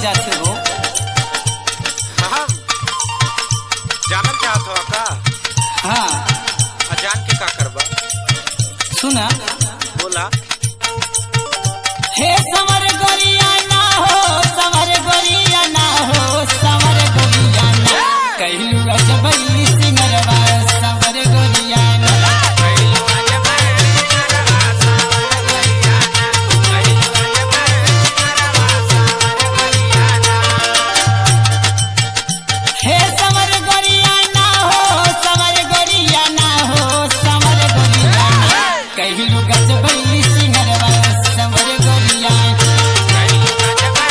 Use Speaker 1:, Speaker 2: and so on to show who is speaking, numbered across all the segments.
Speaker 1: जाते हो
Speaker 2: हम जानल चाहत हो का
Speaker 1: हाँ
Speaker 2: अजान के का करबा
Speaker 1: सुना
Speaker 2: बोला
Speaker 1: हे समर गोरिया ना हो समर गोरिया ना हो समर गोरिया ना कहलू अजबई सिंगरवा समर गोरिया ना हे समर गोरिया ना हो समर गोरिया ना हो समर गोरिया ना कहलू गजबई सिंगरवा समर गोरिया ना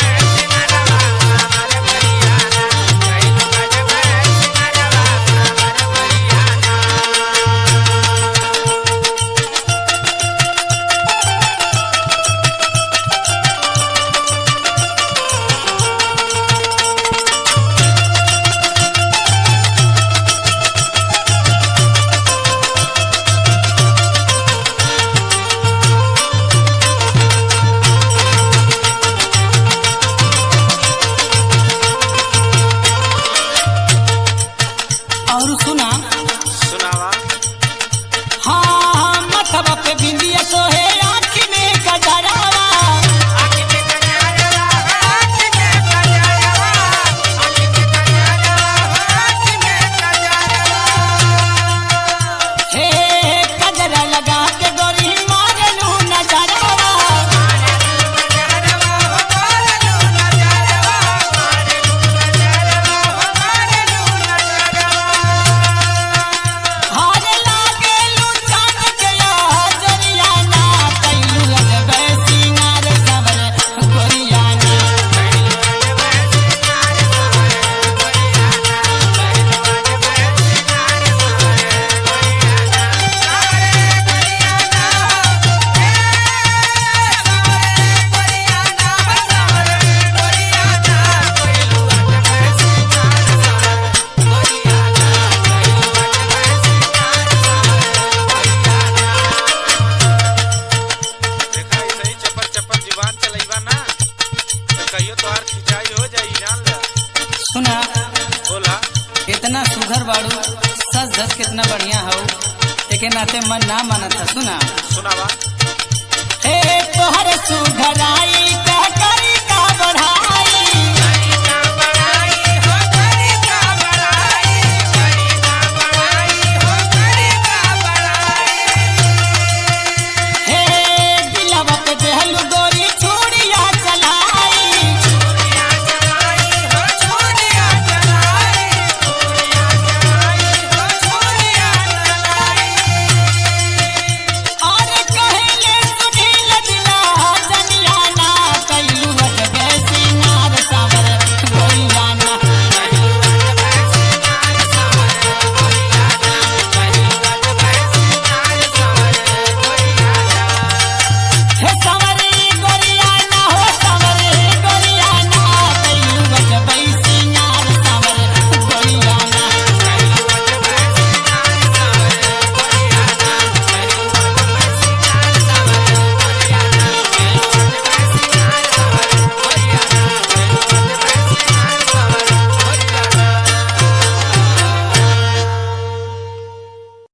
Speaker 1: और सुना
Speaker 2: सुनावा
Speaker 1: हाँ मथवा पे बिंदिया सोहे आँख में गजरावा हे गजरा लगा के गोरी मारलू नजरावा हार लागेलू चांद के हजरिया ना कैलू लगबे सिंगार सवर गोरिया ना
Speaker 2: देखा ऐसे ही चप्पल चप्पल जुबान चलैबा ना तो कहियो तोहार खिंचाई हो जाई जान ला
Speaker 1: सुना
Speaker 2: बोला
Speaker 1: इतना सुघर बाड़ू सच धस कितना बढ़िया हो एके नाते मन ना मानत था सुना
Speaker 2: सुनावा
Speaker 1: हे तोहर सुघराई कह करी का बढ़ा